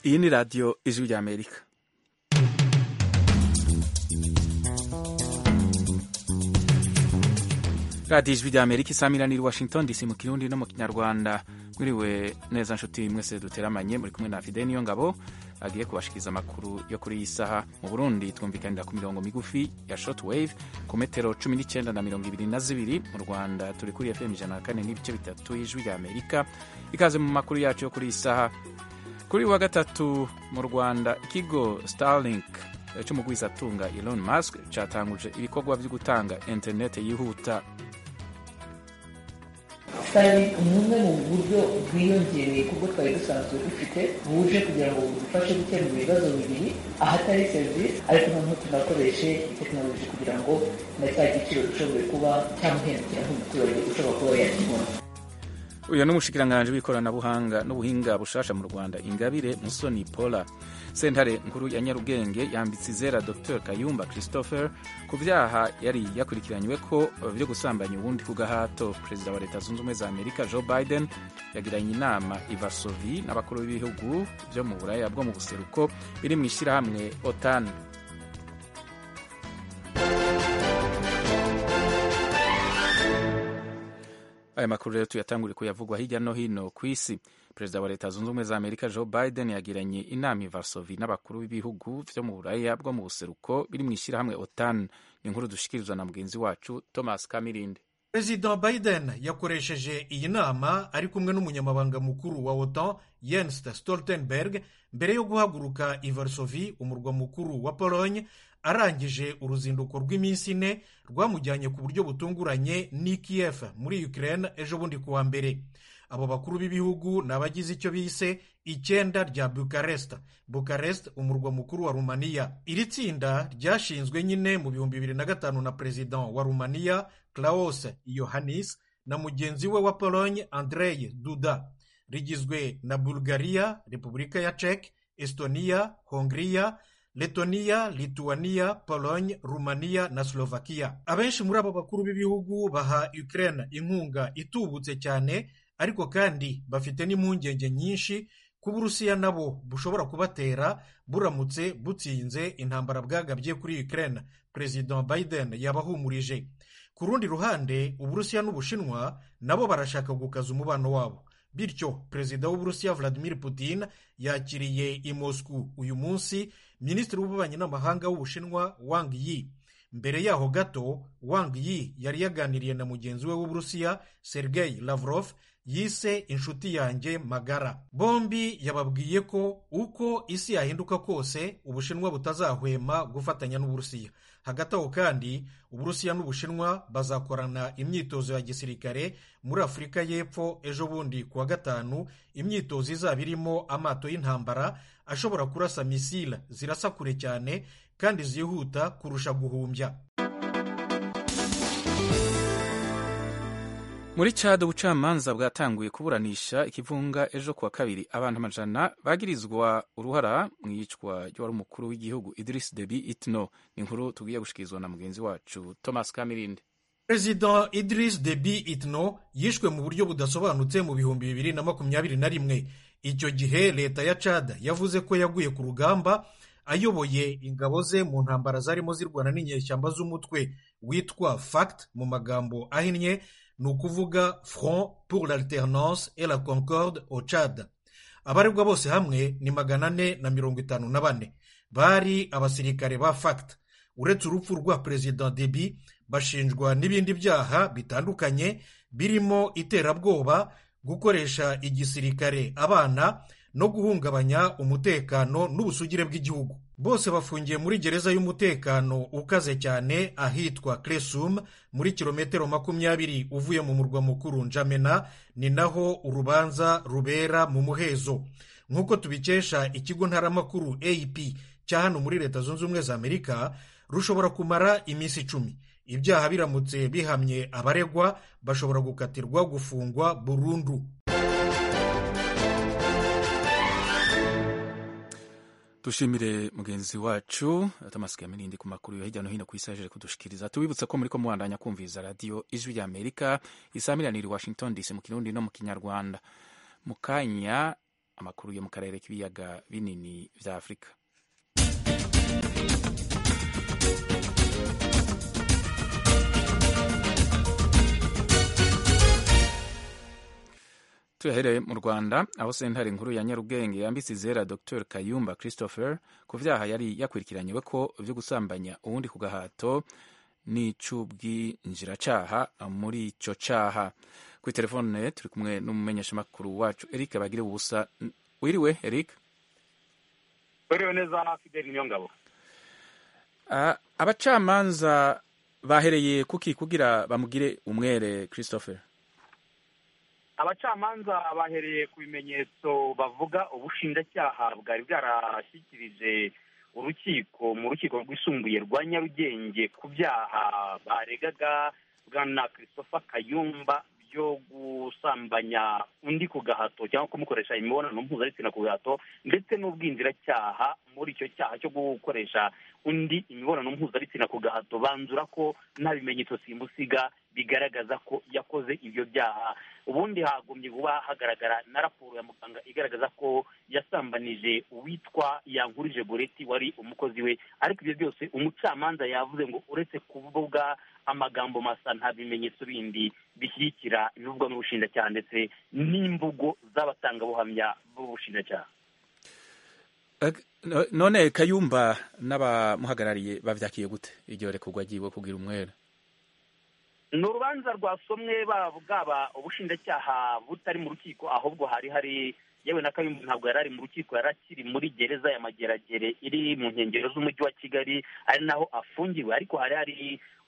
iyi ni radiyo ijwi ry'amerika radiyo ijwi ry'amerika isamirana i washington dc mu kirundi no mu kinyarwanda mwiriwe neza nshuti mwese duteramanye muri kumwe na fide niyo ngabo agiye kubashikiriza amakuru yo kuri iyi saha mu burundi twumvikanira ku mirongo migufi ya shotwave ku metero cumi n'icyenda na mirongo ibiri na zibiri mu rwanda turi kuri fm ijana na kane n'ibice bitatu y'ijwi ry'amerika ikaze mu makuru yacu yo kuri iyi saha kuri wa gatatu mu rwanda ikigo starlink cy'umugwizatunga Elon Musk cyatanguje ibikorwa byo gutanga interineti yihuta starlink ni bumwe mu buryo bwiyongereye kubwo twari dusanzwe dufite buje kugira ngo budufashe gukemura ibibazo bibiri ahatari serivisi ariko noneho tunakoreshe tekinoloji kugira ngo na cya giciro gishoboye kuba cyamuhendukira nk'umuturage ushobora kuba yakibona uyu ni umushikiranganji w'ikoranabuhanga n'ubuhinga bushasha mu rwanda ingabire musoni pola sentare nkuru ya nyarugenge yambitse izera dr kayumba christopher ku byaha yari yakurikiranywe ko byo gusambanya ubundi ku gahato perezida wa leta zunze ubumwe za amerika joe biden yagiranye inama i vasovi n'abakuru b'ibihugu byo mu buraya bwo mu buseruko biri mu ishyirahamwe otan aya makuru rero tuyatanguriye kuyavugwa hirya no hino ku isi perezida wa leta zunze ubumwe za amerika joe biden yagiranye inama i varsovi n'abakuru b'ibihugu byo mu buraya bwo mu buseruko biri mu ishyirahamwe otan ni inkuru dushikirizwa na mugenzi wacu thomas kamirinde perezida biden yakoresheje iyi nama ari kumwe n'umunyamabanga mukuru wa otan jens stoltenberg mbere yo guhaguruka i varsovi umurwa mukuru wa polonye arangije uruzinduko rw'iminsi ine rwamujyanye ku buryo butunguranye n'i Kiev muri Ukraine ejo bundi kuwa mbere abo bakuru b'ibihugu ni abagize icyo bise icyenda rya bukarest bukarest umurwa mukuru wa rumaniya iri tsinda ryashinzwe nyine mu bihumbi bibiri na gatanu na perezida wa rumaniya claus yohannis na mugenzi we wa polonye andrei duda rigizwe na bulgaria repubulika ya czech estonia hongria letoniya lituwaniya polonye rumaniya na slovakia abenshi muri abo bakuru b'ibihugu baha ukraine inkunga itubutse cyane ariko kandi bafite n'impungenge nyinshi ku burusiya nabo bushobora kubatera buramutse butsinze intambara bwagabye kuri ukraine perezida biden yabahumurije ku rundi ruhande uburusiya n'ubushinwa nabo barashaka gukaza umubano wabo bityo perezida w'uburusiya vladimir putin yakiriye i moscou uyu munsi minisitiri w'ububanyi n'amahanga w'ubushinwa wang yi mbere yaho gato wang yi yari yaganiriye na mugenzi we w'uburusiya sergei lavrov yise inshuti yanjye magara bombi yababwiye ko uko isi yahinduka kose ubushinwa butazahwema gufatanya n'uburusiya hagati aho kandi uburusiya n'ubushinwa bazakorana imyitozo ya gisirikare muri afurika y'epfo ejo bundi kuwa gatanu imyitozo izaba irimo amato y'intambara ashobora kurasa misile zirasa kure cyane kandi zihuta kurusha guhumbya muri cado ubucamanza bwatanguye kuburanisha ikivunga ejo kuwa kabiri abantu amajana bagirizwa uruhara mu iyicwa ry'uwari umukuru w'igihugu Idris Deby Itno ni inkuru tugiye gushikirizwa na mugenzi wacu Thomas Kamirinde perezida Idris Deby Itno yishwe mu buryo budasobanutse mu bihumbi bibiri na makumyabiri na rimwe icyo gihe leta ya cada yavuze ko yaguye ku rugamba ayoboye ingabo ze mu ntambara zarimo zirwana n'inyeshyamba z'umutwe witwa fact mu magambo ahinnye ni ukuvuga front pour l'alternance et la concorde au cad abaregwa bose hamwe ni magana ane na mirongo itanu na bane bari abasirikare ba fact uretse urupfu rwa perezida debi bashinjwa n'ibindi byaha bitandukanye birimo iterabwoba gukoresha igisirikare abana no guhungabanya umutekano n'ubusugire bw'igihugu bose bafungiye muri gereza y'umutekano ukaze cyane ahitwa Kresum muri kilometero makumyabiri uvuye mu murwa mukuru Njamena ni naho urubanza rubera mu muhezo nk'uko tubikesha ikigo ntaramakuru AP cya hano muri leta zunze ubumwe za Amerika rushobora kumara iminsi icumi ibyaha biramutse bihamye abaregwa bashobora gukatirwa gufungwa burundu dushimire mugenzi wacu atamasigaye mirindi ku makuru yo hirya no hino ku isi yaje kudushikiriza tubibutsa ko muri ko mubandanya kumviriza radiyo ijwi rya amerika isaha miliyoni washington dc mu kirundi no mu kinyarwanda mu kanya amakuru yo mu karere k'ibiyaga binini bya afurika tuyahereye mu rwanda aho sentare nkuru ya nyarugenge yambitse izera dr kayumba christopher ku byaha yari yakurikiranywe ko byo gusambanya uwundi ku gahato n'ic'ubwinjiracaha muri icyo caha kuri telefone turi kumwe n'umumenyeshamakuru wacu eric bagire ubusa wiriwe eric wiriwe neza fideli niyo ngabo Ah, abacamanza bahereye kuki kugira bamugire umwere christopher abacamanza bahereye ku bimenyetso bavuga ubushinjacyaha bwari bwarashyikirije urukiko mu rukiko rwisumbuye rwa nyarugenge ku byaha baregaga bwana christopher kayumba byo gusambanya undi ku gahato cyangwa kumukoresha imibonano mpuzabitsina ku gahato ndetse n'ubwinjiracyaha muri icyo cyaha cyo gukoresha undi imibonano mpuzabitsina ku gahato banzura ko nta bimenyetso simusiga bigaragaza ko yakoze ibyo byaha ubundi hagombye kuba hagaragara na raporo ya muganga igaragaza ko yasambanije uwitwa yankurije goreti wari umukozi we ariko ibyo byose umucamanza yavuze ngo uretse kuvuga amagambo masa nta bimenyetso bindi bishyigikira ibivugwa n'ubushinjacyaha ndetse n'imvugo z'abatangabuhamya b'ubushinjacyaha Ag- no- none kayumba n'abamuhagarariye bavyakiye gute iryo rekurwa agiwe kugira umwere ni urubanza rwasomwe ba- bwaba ubushinjacyaha butari mu rukiko ahubwo hari hari yewe na kayumba ntabwo yari ari mu rukiko yari akiri muri gereza ya mageragere iri mu nkengero z'umujyi wa kigali ari naho afungiwe ariko hari hari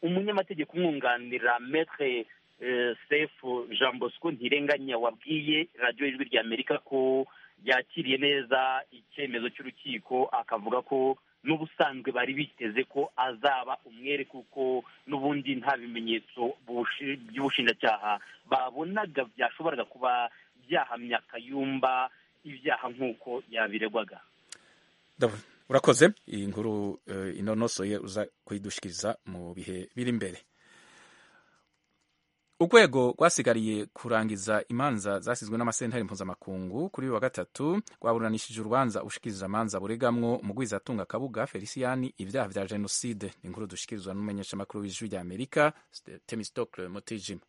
umunyamategeko umwunganira metre eh, sefu jean bosco ntirenganya wabwiye radiyo ijwi rya amerika ko yakiriye neza icyemezo cy'urukiko akavuga ko n'ubusanzwe bari biteze ko azaba umwere kuko n'ubundi nta bimenyetso bushi- by'ubushinjacyaha babonaga byashoboraga kuba byahamya kayumba ibyaha nk'uko yabiregwaga Ndabona. urakoze iyi nkuru eh, inonosoye uza kuyidushikiriza mu bihe biri imbere urwego rwasigariye kurangiza imanza zasizwe n'amasentare mpuzamakungu kuri uyu wa gatatu rwaburanishije urubanza ushikiriza amanza buregamwo mugwiza atunga kabuga feliciyani ibyaha bya jenoside ni inkuru dushikirizwa n'umumenyeshamakuru w'ijwi rya amerika temistokle mutijima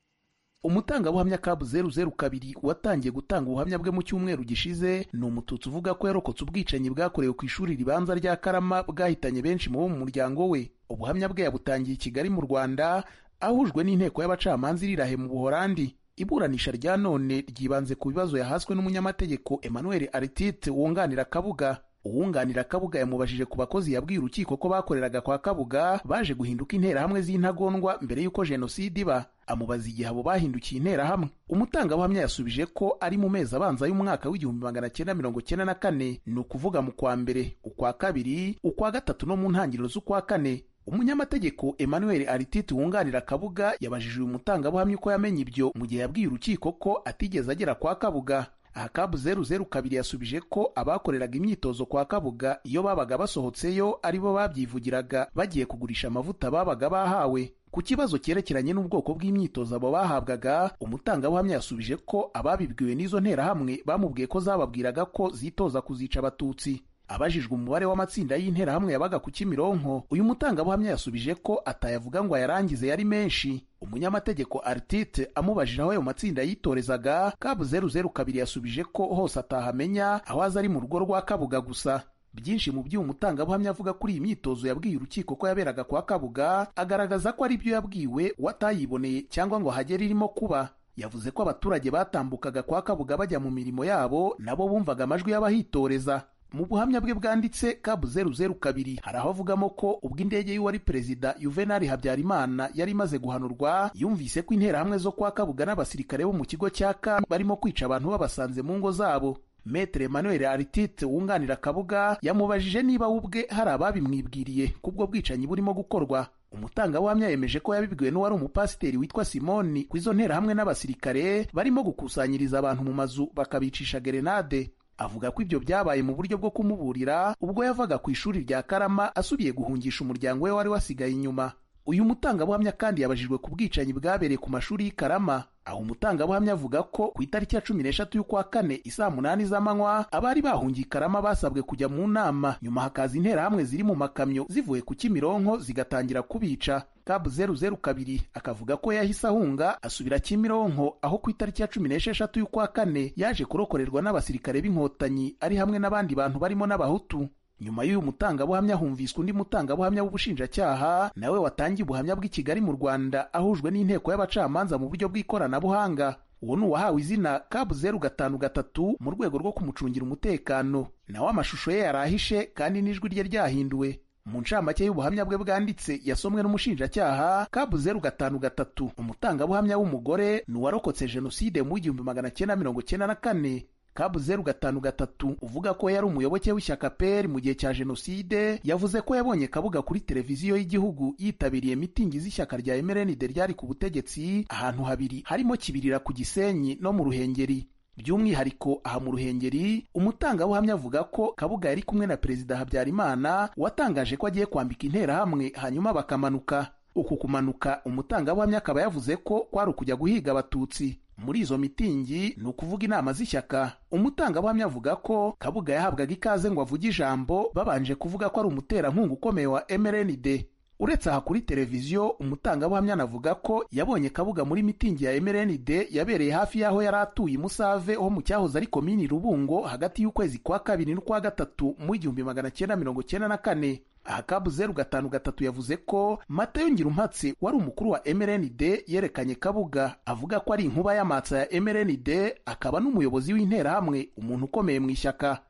umutangabuhamya kabu zeru zeru kabiri watangiye gutanga ubuhamya bwe mu cyumweru gishize ni umututsi uvuga ko yarokotse ubwicanyi bwakorewe ku ishuri ribanza rya karama bwahitanye benshi mu bo mu muryango we ubuhamya bwe yabutangiye i kigali mu rwanda ahujwe n'inteko y'abacamanza irirahe mu buhorandi iburanisha rya none ryibanze ku bibazo yahaswe n'umunyamategeko emmanuel aritite wunganira kabuga uwunganira kabuga yamubajije ku bakozi yabwiye urukiko ko bakoreraga kwa kabuga baje guhinduka interahamwe z'intagondwa mbere y'uko jenoside iba amubaza igihe abo bahindukiye interahamwe umutangabuhamya yasubije ko ari mu mezi abanza y'umwaka w'igihumbi magana cyenda mirongo cyenda na kane ni ukuvuga mu kwa mbere ukwa kabiri ukwa gatatu no mu ntangiriro z'ukwa kane umunyamategeko emmanuel aritite wunganira kabuga yabajije uyu mutangabuhamya uko yamenye ibyo mu gihe yabwiye urukiko ko atigeze agera kwa kabuga aha kabu zeru zeru kabiri yasubije ko abakoreraga imyitozo kwa kabuga iyo babaga basohotseyo ari bo babyivugiraga bagiye kugurisha amavuta babaga bahawe ku kibazo cyerekeranye n'ubwoko bw'imyitozo abo bahabwaga umutangabuhamya yasubije ko ababibwiwe n'izo nterahamwe bamubwiye ko zababwiraga ko zitoza kuzica abatutsi abajijwe umubare w'amatsinda y'interahamwe yabaga ku kimironko uyu mutangabuhamya yasubije ko atayavuga ngo ayarangize yari menshi umunyamategeko artite amubajije aho ayo matsinda yitorezaga kabu zeru zeru kabiri yasubije ko hose atahamenya aho aza ari mu rugo rwa kabuga gusa byinshi mu by'uyu mutangabuhamya avuga kuri iyi myitozo yabwiye urukiko ko yaberaga kwa kabuga agaragaza ko ari byo yabwiwe watayiboneye cyangwa ngo hagere irimo kuba yavuze ko abaturage batambukaga kwa kabuga bajya mu mirimo yabo nabo bumvaga amajwi y'abahitoreza mu buhamya bwe bwanditse kabu zeru zeru kabiri hari aho avugamo ko ubwo indege y'uwari perezida yuvenali habyarimana yari imaze guhanurwa yumvise ko interahamwe zo kwa kabuga n'abasirikare bo mu kigo cya kambi barimo kwica abantu babasanze mu ngo zabo metere emmanuel aritite wunganira kabuga yamubajije niba we ubwe hari ababimwibwiriye kubwo bwicanyi burimo gukorwa umutangabuhamya yemeje ko yabibwiwe n'uwari umupasiteri witwa simoni ku izo nterahamwe n'abasirikare barimo gukusanyiriza abantu mu mazu bakabicisha gerenade avuga ko ibyo byabaye mu buryo bwo kumuburira ubwo yavaga ku ishuri rya karama asubiye guhungisha umuryango we wari wasigaye inyuma uyu mutangabuhamya kandi yabajijwe ku bwicanyi bwabereye ku mashuri y'i karama aho umutangabuhamya avuga ko ku itariki ya cumi n'eshatu y'ukwa kane isaa munani z'amanywa abari bahungiye i karama basabwe kujya mu nama nyuma hakaza interahamwe ziri mu makamyo zivuye ku kimironko zigatangira kubica kabu zeru zeru kabiri akavuga ko yahise ahunga asubira kimironko aho ku itariki ya cumi n'esheshatu y'ukwa kane yaje kurokorerwa n'abasirikare b'inkotanyi ari hamwe n'abandi bantu barimo n'abahutu nyuma y'uyu mutangabuhamya humviswe undi mutangabuhamya w'ubushinjacyaha nawe watangiye ubuhamya bw'i kigali mu rwanda ahujwe n'inteko y'abacamanza mu buryo bw'ikoranabuhanga uwo ni uwahawe izina kabu zeru gatanu gatatu mu rwego rwo kumucungira umutekano nawe amashusho ye yari ahishe kandi n'ijwi rye ryahinduwe mu ncamake y'ubuhamya bwe bwanditse yasomwe n'umushinjacyaha kabu zeru gatanu gatatu umutangabuhamya w'umugore ni uwarokotse jenoside mu w'igihumbi magana cyenda mirongo cyenda na kane kabu zeru gatanu gatatu uvuga ko yari umuyoboke w'ishyaka peri mu gihe cya jenoside yavuze ko yabonye kabuga kuri televiziyo y'igihugu yitabiriye mitingi z'ishyaka rya emerenide ryari ku butegetsi ahantu habiri harimo kibirira ku gisenyi no mu ruhengeri by'umwihariko aha mu ruhengeri umutangabuhamya avuga ko kabuga yari kumwe na perezida habyarimana watangaje ko agiye kwambika interahamwe hanyuma bakamanuka uku kumanuka umutangabuhamya akaba yavuze ko kwari ukujya guhiga abatutsi muri izo mitingi ni ukuvuga inama z'ishyaka umutangabuhamya avuga ko kabuga yahabwaga ikaze ngo avuge ijambo babanje kuvuga ko ari umuterankunga ukomeye wa mrnd uretse aha kuri televiziyo umutangabuhamya anavuga ko yabonye kabuga muri mitingi ya mrnd yabereye hafi y'aho yari atuye i musave ho mu cyahoze ari komini rubungo hagati y'ukwezi kwa kabiri n'ukwa gatatu mu igihumbi magana cyenda mirongo cyenda na kane aha kabu zeru gatanu gatatu yavuze ko matayo ngirumpatse wari umukuru wa mrnd yerekanye kabuga avuga ko ari inkuba y'amatsa ya mrnd akaba n'umuyobozi w'interahamwe umuntu ukomeye mu ishyaka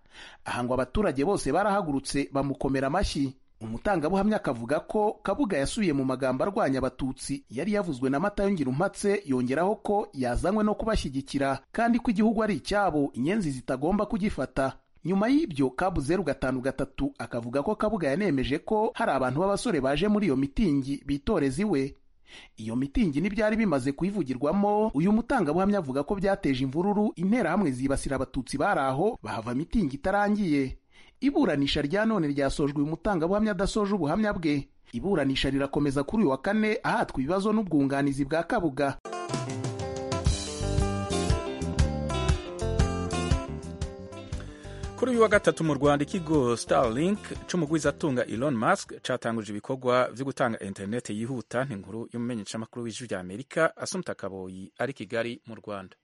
aha ngo abaturage bose barahagurutse bamukomera amashyi umutangabuhamya akavuga ko kabuga yasubiye mu magambo arwanya abatutsi yari yavuzwe na matayo ngirumpatse yongeraho ko yazanywe no kubashyigikira kandi ko igihugu ari icyabo inyenzi zitagomba kugifata nyuma y'ibyo kabu zeru gatanu gatatu akavuga ko kabuga yanemeje ko hari abantu b'abasore baje muri iyo mitingi bitoreza iwe iyo mitingi n'ibyari bimaze kuyivugirwamo uyu mutangabuhamya avuga ko byateje imvururu interahamwe zibasira abatutsi bari aho bahava mitingi itarangiye iburanisha rya none ryasojwe uyu mutangabuhamya adasoje ubuhamya bwe iburanisha rirakomeza kuri uyu wa kane ahatwa ibibazo n'ubwunganizi bwa kabuga kuri uyu wa gatatu mu rwanda ikigo starlink cy'umugwizatunga elon musk cyatanguje ibikorwa byo gutanga interineti yihuta ni inkuru y'umumenyeshamakuru w'ijwi ry'amerika asumta kaboyi ari kigali mu rwanda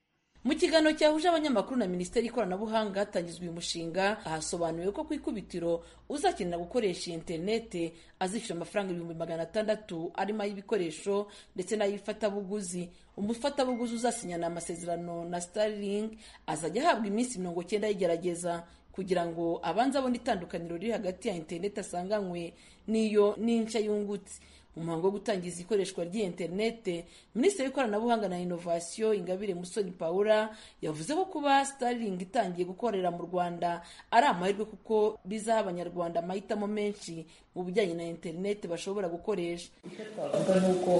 mu kiganiro cyahuje abanyamakuru na minisiteri y'ikoranabuhanga hatangizwa uyu mushinga hasobanuriwe ko ku ikubitiro uzakenera gukoresha iyi interinete azishyura amafaranga ibihumbi magana atandatu arimo ay'ibikoresho ndetse n'ay'ifatabuguzi umufatabuguzi uzasinyana amasezerano na starlink azajya ahabwa iminsi mirongo cyenda yigerageza kugira ngo abanze abone itandukaniro riri hagati ya interinete asanganywe n'iyo n'inca yungutse mu muhango wo gutangiza ikoreshwa ry'iyi interinete minisitiri w'ikoranabuhanga na inovasiyo ingabire musoni paula yavuze ko kuba starling itangiye gukorera mu rwanda ari amahirwe kuko bizaha abanyarwanda amahitamo menshi mu bijyanye na interinete bashobora gukoresha icyo twavuga ni uko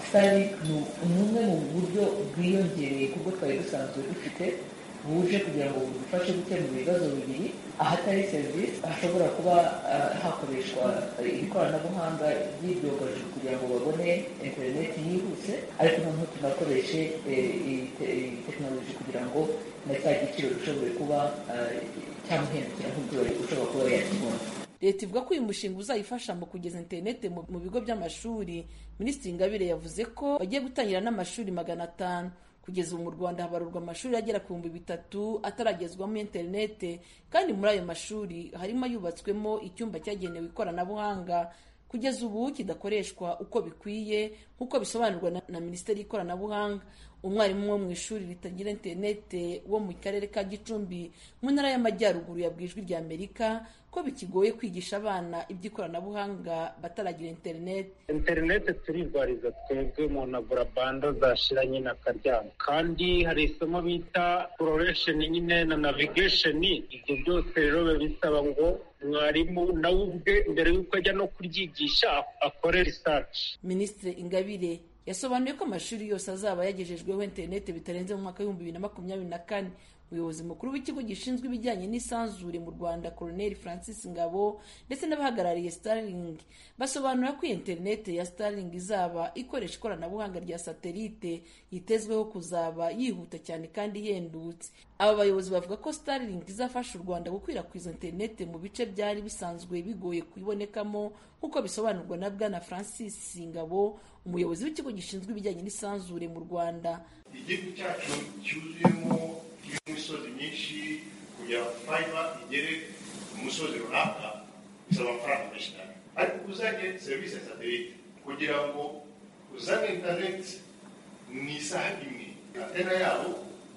starling ni bumwe mu buryo bwiyongereye kuko twari dusanzwe dufite buje kugira ngo budufashe gukemura ibibazo bibiri ahatari serivisi hashobora kuba hakoreshwa ikoranabuhanga ry'ibyogajuru kugira ngo babone interineti yihuse ariko noneho tunakoreshe tekinoloji kugira ngo na cya giciro gishobore kuba cyamuhendukira nk'ubwori ushobora kuba yakibona leta ivuga ko uyu mushinga uzayifasha mu kugeza interinete mu bigo by'amashuri minisitiri ingabire yavuze ko bagiye gutangira n'amashuri magana atanu kugeza ubu mu rwanda habarurwa amashuri agera ku bihumbi bitatu ataragezwamo interinete kandi muri ayo mashuri harimo ayubatswemo icyumba cyagenewe ikoranabuhanga kugeza ubu kidakoreshwa uko bikwiye nk'uko bisobanurwa na, na minisiteri y'ikoranabuhanga umwarimu wo mu ishuri ritagira interinete wo mu karere ka gicumbi mu ntara y'amajyaruguru yabwiye ijwi rya amerika ko bikigoye kwigisha abana iby'ikoranabuhanga bataragira interinete interinete turigwariza twebwe mu na burabanda zashira nyine akaryama kandi hari isomo bita kororesheni nyine na navigesheni ibyo byose rero biba bisaba ngo mwarimu nawe ubwe mbere y'uko ajya no kuryigisha akore risaci minisitiri ingabire yasobanuye ko amashuri yose azaba yagejejweho interinete bitarenze mu mwaka w'ibihumbi bibiri na makumyabiri na kane umuyobozi mukuru w'ikigo gishinzwe ibijyanye n'isanzure mu rwanda colonel francis ngabo ndetse n'abahagarariye starling basobanura ko interinete ya starling izaba ikoresha ikoranabuhanga rya satelite yitezweho kuzaba yihuta cyane kandi ihendutse aba bayobozi bavuga ko starling izafasha u rwanda gukwirakwiza interinete mu bice byari bisanzwe bigoye kuyibonekamo nk'uko bisobanurwa na bwana francis ngabo umuyobozi w'ikigo gishinzwe ibijyanye n'isanzure mu rwanda igihugu cyacu cyuzuyemo imisozi myinshi kugira ngo fayiba igere ku musozi runaka bisaba amafaranga menshi cyane ariko uzanye serivisi ya satelite kugira ngo uzane interineti mu isaha imwe antena yabo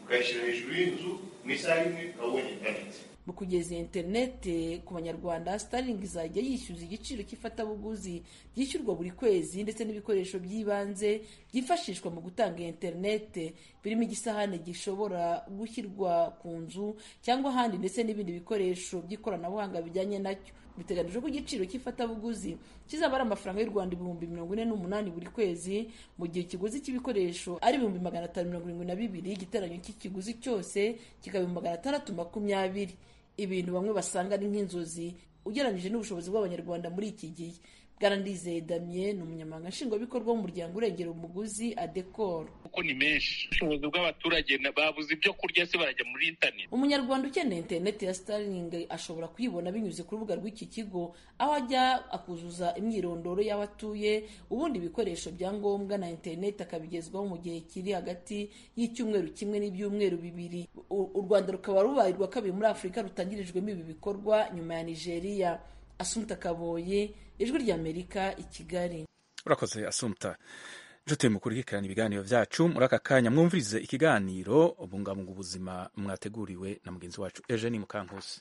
ukayishyira hejuru y'inzu mu isaha imwe ukaba ubonye interineti mu kugeza iyo interinete ku banyarwanda starling izajya yishyuza igiciro cy'ifatabuguzi ryishyurwa buri kwezi ndetse n'ibikoresho by'ibanze byifashishwa mu gutanga iyo interinete birimo igisahane gishobora gushyirwa ku nzu cyangwa ahandi ndetse n'ibindi bikoresho by'ikoranabuhanga bijyanye nacyo biteganijwe ko igiciro cy'ifatabuguzi kizaba ari amafaranga y'u rwanda ibihumbi mirongo ine n'umunani buri kwezi mu gihe ikiguzi cy'ibikoresho ari ibihumbi magana atanu mirongo irindwi na bibiri igiteranyo cy'ikiguzi cyose kikaba ibihumbi magana atandatu makumyabiri ibintu bamwe basanga ari nk'inzozi ugereranyije n'ubushobozi bw'abanyarwanda muri iki gihe bwarandizeye damien ni umunyamabanga nshingwabikorwa w'umuryango urengera umuguzi adekoro kuko ni menshi ubushobozi bw'abaturage babuze ibyo kurya se barajya muri interineti umunyarwanda ukeneye interineti ya starling ashobora kuyibona binyuze ku rubuga rw'iki kigo aho ajya akuzuza imyirondoro y'aho atuye ubundi ibikoresho bya ngombwa na interineti akabigezwaho mu gihe kiri hagati y'icyumweru kimwe n'ibyumweru bibiri u rwanda rukaba rubaye urwa kabiri muri afurika rutangirijwemo ibi bikorwa nyuma ya nigeria asumta kaboye ijwi ry'amerika i kigali urakoze asumta nshuti mukurikirana ibiganiro byacu muri aka kanya mwumvirize ikiganiro ubungabunga ubuzima mwateguriwe na mugenzi wacu eugenie mukankusi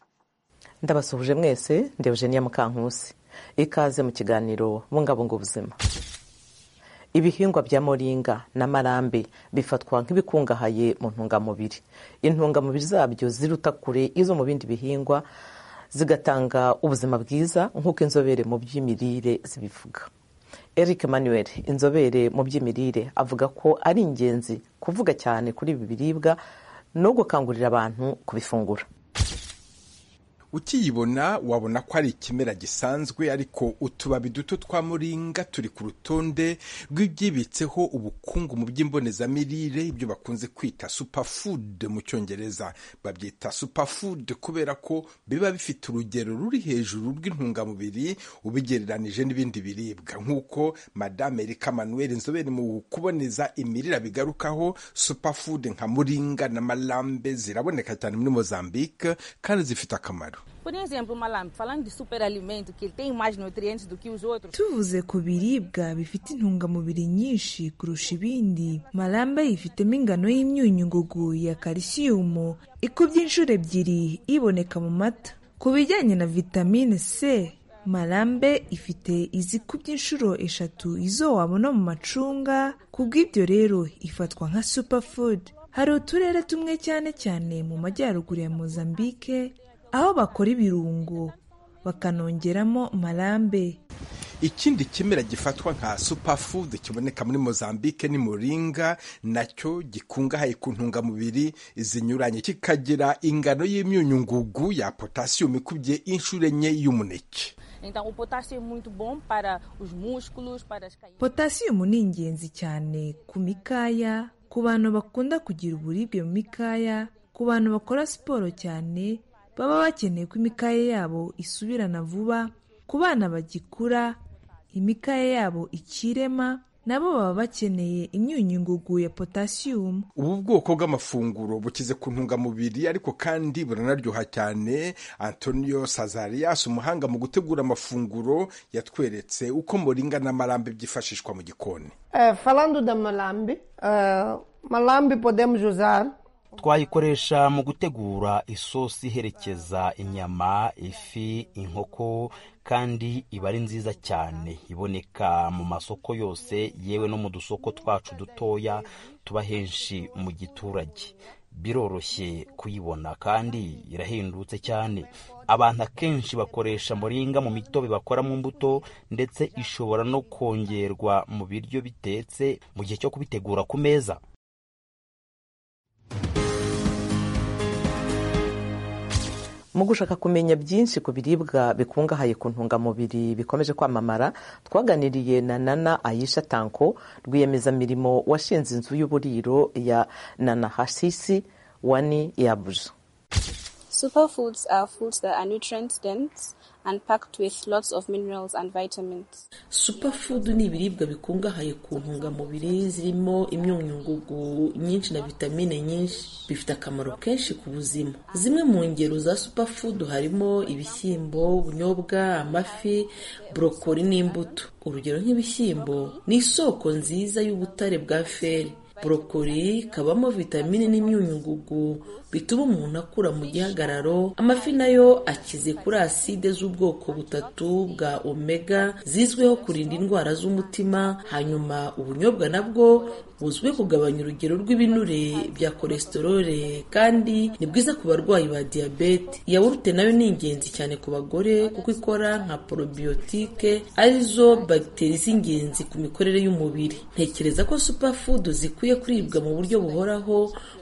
ndabasuhuje mwese ndi eugenia mukankusi ikaze mu kiganiro bungabunga ubuzima ibihingwa bya moringa na marambe bifatwa nk'ibikungahaye mu ntungamubiri intungamubiri zabyo ziruta kure izo mu bindi bihingwa zigatanga ubuzima bwiza nk'uko inzobere mu by'imirire zibivuga eric manuel inzobere mu by'imirire avuga ko ari ingenzi kuvuga cyane kuri ibi biribwa no gukangurira abantu kubifungura ukiyibona wabona ko ari ikimera gisanzwe ariko utubabi duto twa muringa turi ku rutonde rw'ibyibitseho ubukungu mu by'imbonezamirire ibyo bakunze kwita superfood mu cyongereza babyita superfood kubera ko biba bifite urugero ruri hejuru rw'intungamubiri ubigereranije n'ibindi biribwa nk'uko madame erika manuel inzobere mu kuboneza imirire bigarukaho superfood nka muringa na malambe ziraboneka cyane muri mozambique kandi zifite akamaro Por exemplo, o malambe, falando de superalimento, que ele tem mais nutrientes do que os outros. tuvuze ku biribwa bifite intungamubiri nyinshi kurusha ibindi malambe yifitemo ingano y'imyunyungugu ya kalisiyumu ikubye inshuro ebyiri iboneka mu mata ku bijyanye na vitamine c malambe ifite izikubye inshuro eshatu izo wabona mu macunga kubw'ibyo rero ifatwa nka superfood hari uturere tumwe cyane cyane mu majyaruguru ya mozambique aho bakora ibirungo bakanongeramo marambe ikindi kimera gifatwa nka superfood kiboneka muri mozambique ni muringa nacyo gikungahaye ku ntungamubiri zinyuranye kikagira ingano y'imyunyungugu ya potasiyumu ikubye inshuro enye y'umuneke Então, o potássio é muito bom para os músculos, para as caídas. potasiyumu ni ingenzi cyane ku mikaya ku bantu bakunda kugira uburibwe mu mikaya ku bantu bakora siporo cyane baba bakeneye ko imikaya yabo isubirana vuba ku bana bagikura imikaya yabo ikirema nabo baba bakeneye imyunyungugu ya potasiyumu ubu bwoko bw'amafunguro bukize ku ntungamubiri ariko kandi buranaryoha cyane antonio sazarias umuhanga mu gutegura amafunguro yatweretse uko muringa na marambe byifashishwa mu gikoni Eh, falando da malambe, eh, malambe podemos usar twayikoresha mu gutegura isosi iherekeza inyama ifi inkoko kandi iba ari nziza cyane iboneka mu masoko yose yewe no mu dusoko twacu dutoya tuba henshi mu giturage biroroshye kuyibona kandi irahendutse cyane abantu akenshi bakoresha muringa mu mitobe bakora mu mbuto ndetse ishobora no kongerwa mu biryo bitetse mu gihe cyo kubitegura ku meza mu gushaka kumenya byinshi ku biribwa bikungahaye ku ntungamubiri bikomeje kwamamara twaganiriye na nana ayisha tanko rwiyemezamirimo washinze inzu y'uburiro ya nana hasisi wani yabuja Superfoods are foods that are nutrient dense and packed with lots of minerals and vitamins. superfood ni ibiribwa bikungahaye ku ntungamubiri zirimo imyunyungugu nyinshi na vitamine nyinshi bifite akamaro kenshi ku buzima zimwe mu ngero za superfood harimo ibishyimbo ubunyobwa amafi borokori n'imbuto urugero nk'ibishyimbo ni isoko nziza y'ubutare bwa feri borokori kabamo vitamine n'imyunyungugu bituma umuntu akura mu gihagararo amafi nayo akize kuri aside z'ubwoko butatu bwa omega zizwiho kurinda indwara z'umutima hanyuma ubunyobwa nabwo buzwi kugabanya urugero rw'ibinure bya kolesterole kandi ni bwiza ku barwayi ba diyabete yawurute nayo ni ingenzi cyane ku bagore kuko ikora nka porobiyotike arizo bagiteri z'ingenzi ku mikorere y'umubiri ntekereza ko superfood zikwiye kuribwa mu buryo buhoraho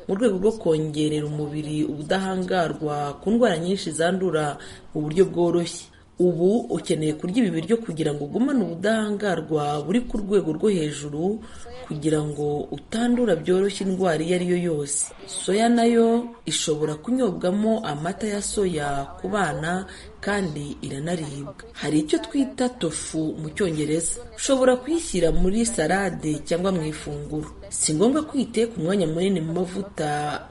mu rwego rwo kongerera umubiri ubudahangarwa ku ndwara nyinshi zandura mu buryo bworoshye ubu ukeneye kurya ibi biryo kugira ngo ugumane ubudahangarwa buri ku rwego rwo hejuru kugira ngo utandura byoroshye indwara iyo ari yo yose soya nayo ishobora kunyobwamo amata ya soya ku bana kandi iranaribwa hari icyo twita tofu mu cyongereza ushobora kuyishyira muri salade cyangwa mu ifunguro si ngombwa ko uyiteka umwanya munini mu mavuta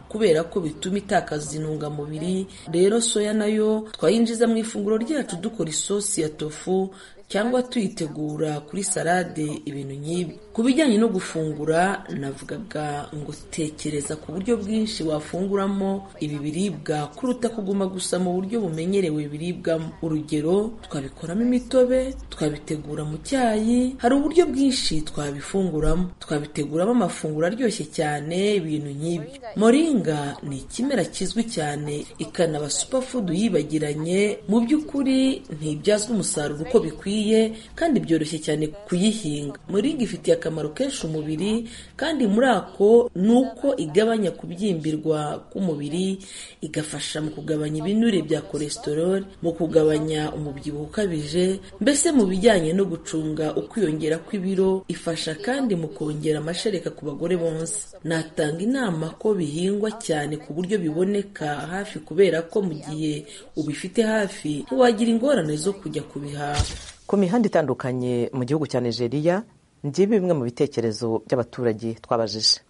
kubera ko bituma itakaza intungamubiri rero soya nayo twayinjiza mu ifunguro ryacu dukora isosi ya tofu cyangwa tuyitegura kuri salade ibintu nk'ibi ku bijyanye no gufungura navugaga ngo tekereza ku buryo bwinshi wafunguramo ibi biribwa kuruta kuguma gusa mu buryo bumenyerewe biribwamo urugero twabikoramo imitobe twabitegura mu cyayi hari uburyo bwinshi twabifunguramo twabiteguramo amafunguro aryoshye cyane ibintu nk'ibyo moringa ni ikimera kizwi cyane ikanaba superfood yibagiranye mu by'ukuri ntibyazwa umusaruro uko bikwiye kandi byoroshye cyane kuyihinga muringa ifitiye akamaro kenshi umubiri kandi muri ako ni uko igabanya kubyimbirwa k'umubiri igafasha mu kugabanya ibinure bya kolesterol mu kugabanya umubyibuho ukabije mbese mu bijyanye no gucunga ukwiyongera kw'ibiro ifasha kandi mu kongera amashereka ku bagore bonsa natanga inama ko bihingwa cyane ku buryo biboneka hafi kubera ko mu gihe ubifite hafi ntiwagira ingorane zo kujya kubihaha ku mihanda itandukanye mu gihugu cya nigeria ni bimwe mu bitekerezo by'abaturage twabajije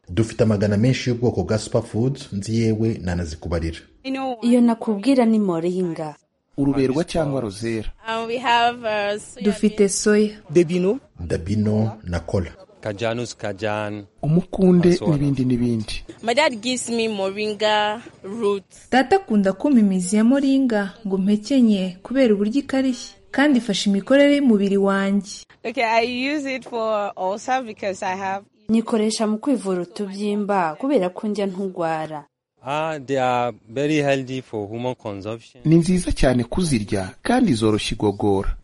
dufite amagana menshi y'ubwoko bwa superfoods nzi yewe nanazikubarira iyo nakubwira ni moringa uruberwa cyangwa rozera dufite soya dabino dabino na kola kajanus kajan umukunde n'ibindi n'ibindi my dad gives me moringa root data akunda kumpa imizi ya moringa ngo mpekenye kubera uburyo ikarishye kandi ifasha imikorere y'umubiri wanjye okay i use it for ulcer because i have nyikoresha mu kwivura utubyimba kubera ko njya ntugwara ah they are very healthy for human consumption ni nziza cyane kuzirya kandi zoroshya igogora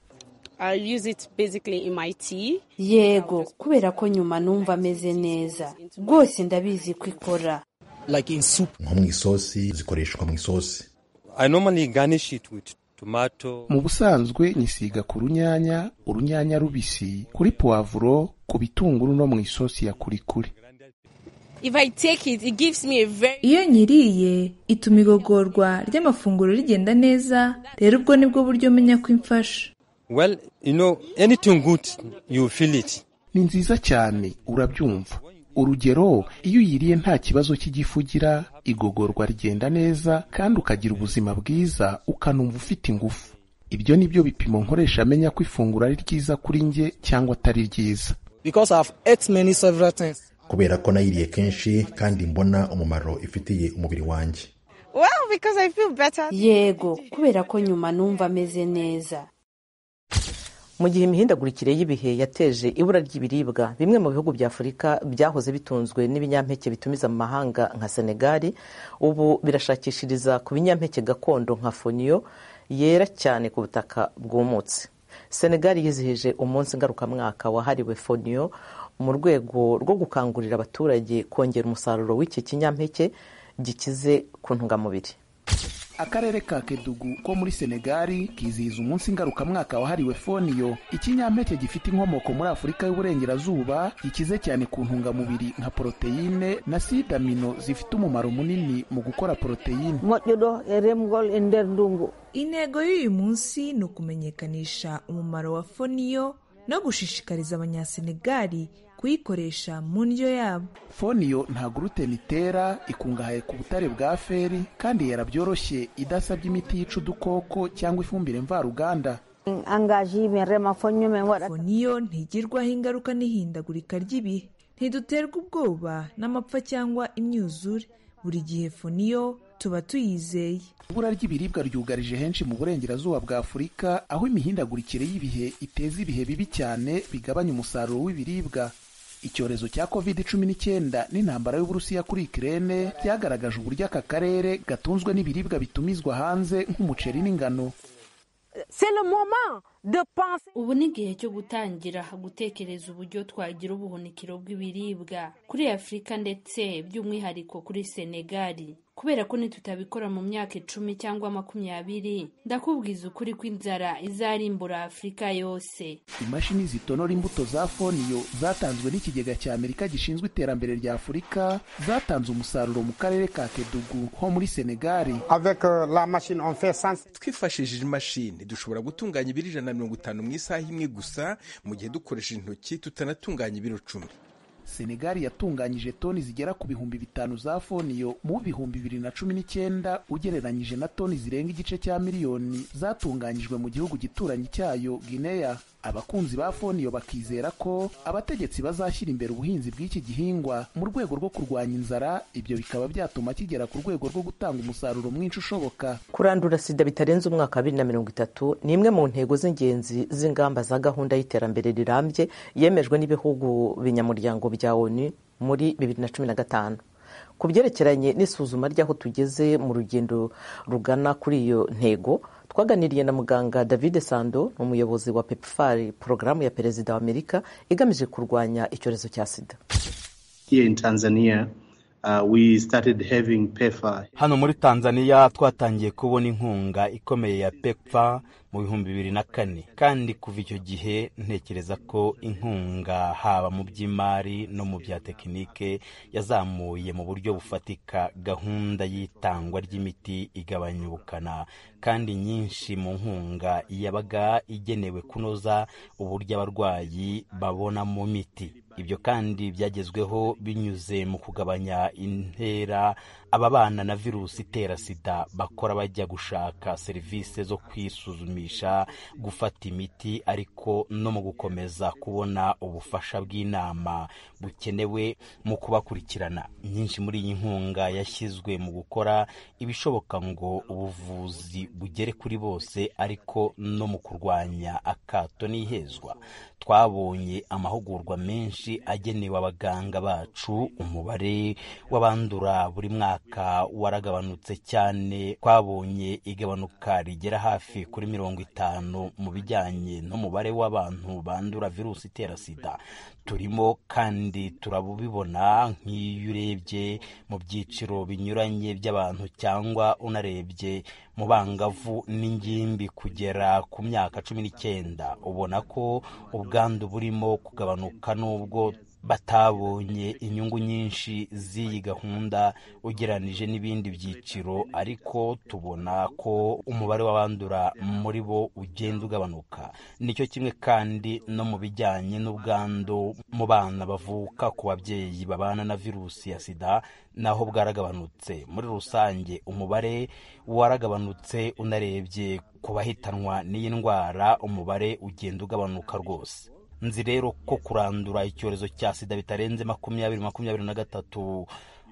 I use it basically in my tea. yego kubera ko nyuma numva ameze neza rwose ndabizi ko ikora like in soup nko mu isosi zikoreshwa mu isosi I normally garnish it with tomato mu busanzwe nyisiga ku runyanya urunyanya rubisi kuri puwavuro ku bitunguru no mu isosi ya kurikuri If I take it, it gives me a very... iyo nyiriye ituma igogorwa ry'amafunguro rigenda neza rero ubwo nibwo buryo menya ko imfasha well you know anything good you feel it ni nziza cyane urabyumva urugero iyo uyiriye nta kibazo cy'igifu ugira igogorwa rigenda neza kandi ukagira ubuzima bwiza ukanumva ufite ingufu ibyo ni byo bipimo nkoresha amenya ko ifunguro ari ryiza kuri nge cyangwa atari ryiza kubera ko nayiriye kenshi kandi mbona umumaro ifitiye umubiri wanjye well, I feel yego kubera ko nyuma numva ameze neza mu gihe imihindagurikire y'ibihe yateje ibura ry'ibiribwa bimwe mu bihugu bya afurika byahoze bitunzwe n'ibinyampeke bitumiza mu mahanga nka senegali ubu birashakishiriza ku binyampeke gakondo nka foniyo yera cyane ku butaka bwumutse senegali yizihije umunsi ngarukamwaka wahariwe foniyo mu rwego rwo gukangurira abaturage kongera umusaruro w'iki kinyampeke gikize ku ntungamubiri akarere ka kedugu ko muri senegali kizihiza umunsi ngarukamwaka wahariwe foniyo ikinyampeke gifite inkomoko muri afurika y'uburengerazuba gikize cyane ku ntungamubiri nka poroteyine na sidamino zifite umumaro munini mu gukora poroteyine intego y'uyu munsi ni ukumenyekanisha umumaro wa foniyo no gushishikariza abanyasenegali kuyikoresha mu ndyo yabo foniyo nta gluten itera ikungahaye ku butare bwa feri kandi yera byoroshye idasabye imiti yica udukoko cyangwa ifumbire mvaruganda foniyo ntigirwaho ingaruka n'ihindagurika ry'ibihe ntiduterwa ubwoba n'amapfa cyangwa imyuzure buri gihe foniyo tuba tuyizeye ibura ry'ibiribwa ryugarije henshi mu burengerazuba bwa afurika aho imihindagurikire y'ibihe iteza ibihe bibi cyane bigabanya umusaruro w'ibiribwa icyorezo cya covid cumi n'icyenda n'intambara y'uburusiya kuri ikirere byagaragaje uburyo aka karere gatunzwe n'ibiribwa bitumizwa hanze nk'umuceri n'ingano ubu ni igihe cyo gutangira gutekereza uburyo twagira ubuhunikiro bw'ibiribwa kuri afurika ndetse by'umwihariko kuri senegali kubera ko nitutabikora mu myaka icumi cyangwa makumyabiri ndakubwiza ukuri ko inzara izarimbura afurika yose imashini zitonora imbuto za foniyo zatanzwe n'ikigega cya amerika gishinzwe iterambere rya afurika zatanze umusaruro mu karere ka kedugu ho muri senegali twifashishije imashini dushobora gutunganya ibiro ijana na mirongo itanu mu isaha imwe gusa mu gihe dukoresheje intoki tutanatunganya ibiro cumi senegali yatunganyije toni zigera ku bihumbi bitanu za foniyo mu bihumbi bibiri na cumi n'icyenda ugereranyije na toni zirenga igice cya miliyoni zatunganyijwe mu gihugu gituranyi cyayo gineya abakunzi ba foniyo bakizera ko abategetsi bazashyira imbere ubuhinzi bw'iki gihingwa mu rwego rwo kurwanya inzara ibyo bikaba byatuma kigera ku rwego rwo gutanga umusaruro mwinshi ushoboka kurandura sida bitarenze umwaka wa bibiri na mirongo itatu ni imwe mu ntego z'ingenzi z'ingamba za gahunda y'iterambere rirambye yemejwe n'ibihugu binyamuryango bya onu muri bibiri na cumi na gatanu ku byerekeranye n'isuzuma ry'aho tugeze mu rugendo rugana kuri iyo ntego twaganiriye na muganga david sando umuyobozi wa pepfar porogaramu ya perezida wa amerika igamije kurwanya icyorezo cya sida hano muri tanzaniya twatangiye kubona inkunga ikomeye ya pepfa mu bihumbi bibiri na kane kandi kuva icyo gihe ntekereza ko inkunga haba mu by'imari no mu bya tekinike yazamuye mu buryo bufatika gahunda y'itangwa ry'imiti igabanya ubukana kandi nyinshi mu nkunga yabaga igenewe kunoza uburyo abarwayi babona mu miti ibyo kandi byagezweho binyuze mu kugabanya intera ababana na virusi itera sida bakora bajya gushaka serivisi zo kwisuzumisha gufata imiti ariko no mu gukomeza kubona ubufasha bw'inama bukenewe mu kubakurikirana nyinshi muri iyi nkunga yashyizwe mu gukora ibishoboka ngo ubuvuzi bugere kuri bose ariko no mu kurwanya akato n'ihezwa twabonye amahugurwa menshi agenewe abaganga bacu umubare w'abandura buri mwaka waragabanutse cyane twabonye igabanuka rigera hafi kuri mirongo itanu mu bijyanye n'umubare w'abantu bandura virusi itera sida turimo kandi turabibona nk'iyo urebye mu byiciro binyuranye by'abantu cyangwa unarebye mu bangavu n'ingimbi kugera ku myaka cumi n'icyenda ubona ko ubwandu burimo kugabanuka n'ubwo batabonye inyungu nyinshi z'iyi gahunda ugereranije n'ibindi byiciro ariko tubona ko umubare w'abandura muri bo ugenda ugabanuka nicyo kimwe kandi no mu bijyanye n'ubwandu mu bana bavuka ku babyeyi babana na virusi ya sida naho bwaragabanutse muri rusange umubare waragabanutse unarebye ku bahitanwa n'iyi ndwara umubare ugenda ugabanuka rwose nzi rero ko kurandura icyorezo cya sida bitarenze makumyabiri makumyabiri na gatatu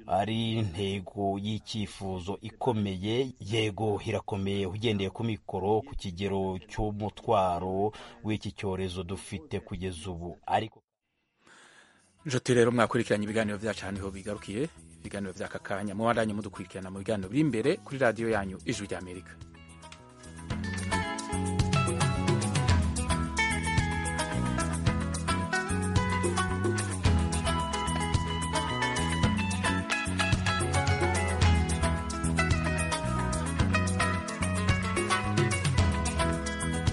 ari intego y'icyifuzo ikomeye yego irakomeye ugendeye ku mikoro ku kigero cy'umutwaro w'iki cyorezo dufite kugeza ubu ariko nshuti rero mwakurikiranye ibiganiro byacu ahantu ho bigarukiye ibiganiro by'aka kanya mubaranye mudukurikirana mu biganiro biri imbere kuri radiyo yanyu ijwi ry'amerika